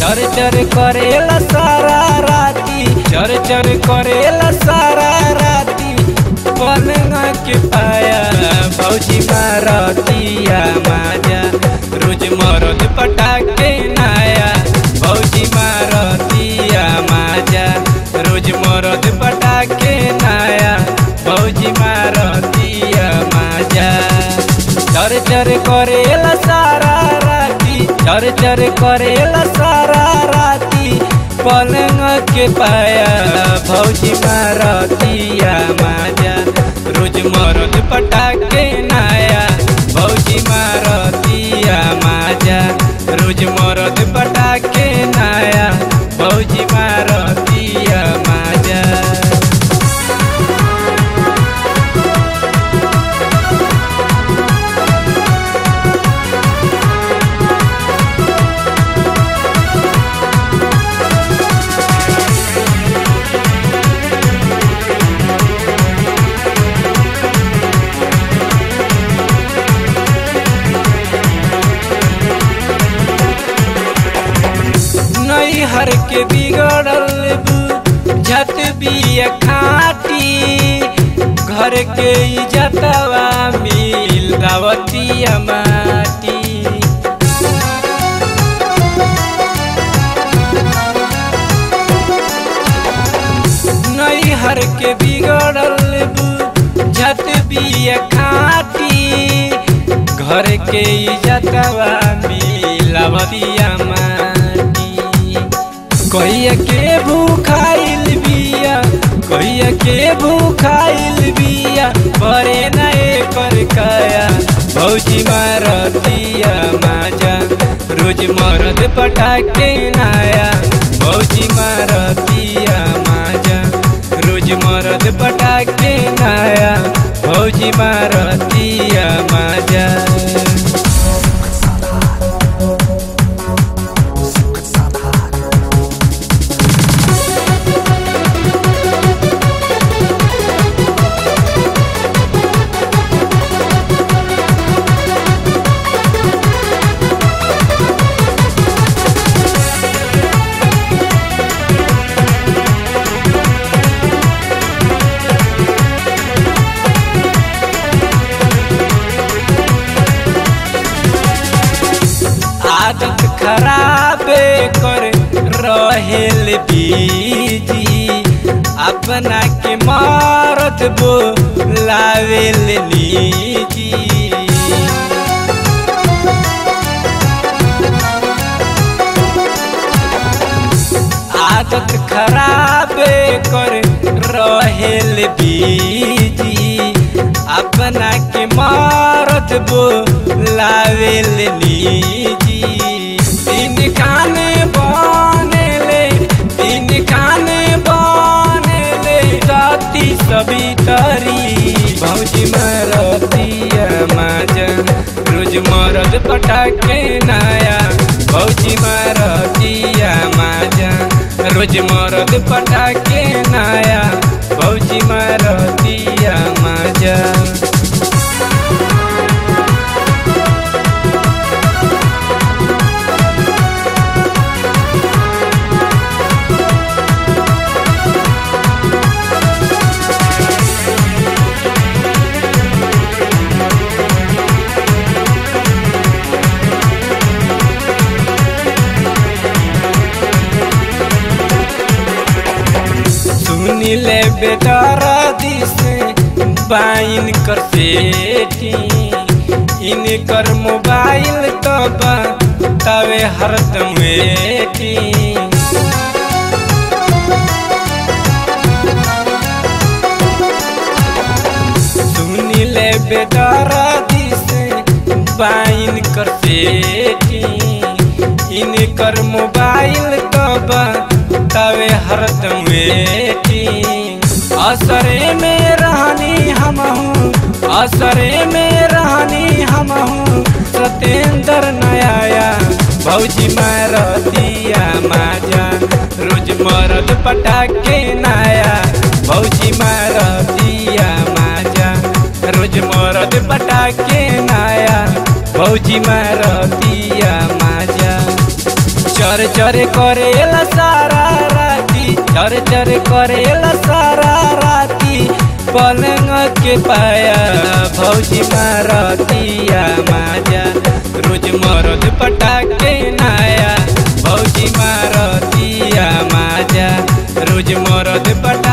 चर चर करेला सारा राती चर चर करेला सारा राती पलंग के पाया भौजी मारतिया माजा रोज मरद पटाके नाया भौजी मारतिया माजा रोज मरद पटाके नाया भौजी मारतिया माजा चर चर करेला सारा राती चर चर करेला सारा राती पलंग के पाया भौजी मारतिया माजा रोज मरद पटाके नाया भौजी मारतिया माजा रोज मरद पटाके नाया भौजी मारतिया माजा नैहर के बिगड़ल झत बिया खाटी घर के इजतवा मिल दावतिया माटी नैहर के बिगड़ल झत बिया खाटी घर के इजतवा मिलावतिया माटी कहिया के भूखाइल बिया कहिया के भूखाइल बिया बरे नए कर काया भौजी मारतिया माजा रोज मरद पटाके नाया भौजी मारतिया माजा रोज मरद पटाके नाया भौजी मारतिया माजा आदत खराबे कर रहेल बीजी अपना के मारत बो लावेल लीजी आदत खराबे कर रहेल बीजी अपना के मारत बो लावेल लीजी तीन खाने बनेले तीन खाने बनेले राती सभी तरी भौजी मारतिया माजा रोज मरद पटाके नाया भौजी मारतिया माजा रोज मरद पटाके नाया भौजी मारतिया माजा सुनी ले बेटारा दिसे बाइन कर सेठी इनकर मोबाइल तो तवे हरदम वेठी सुनी ले बेटारा दिसे बाइन कर सेठी इनकर मोबाइल तो तवे हरदम वेटिंग असरे में रहनी हम हूँ असरे में रहनी हम हूँ सतेंद्र नया भौजी मारतिया माजा रोज मरद पटाके नाया भौजी मारतिया माजा रोज मरद पटाके नाया भौजी मारतिया माजा चर चर करेला सारा राती चर चर करेला सारा राती पलंग के पाया भौजी मारतिया माजा रोज मरद पटाके नाया भौजी मारतिया माजा रोज मरद पटा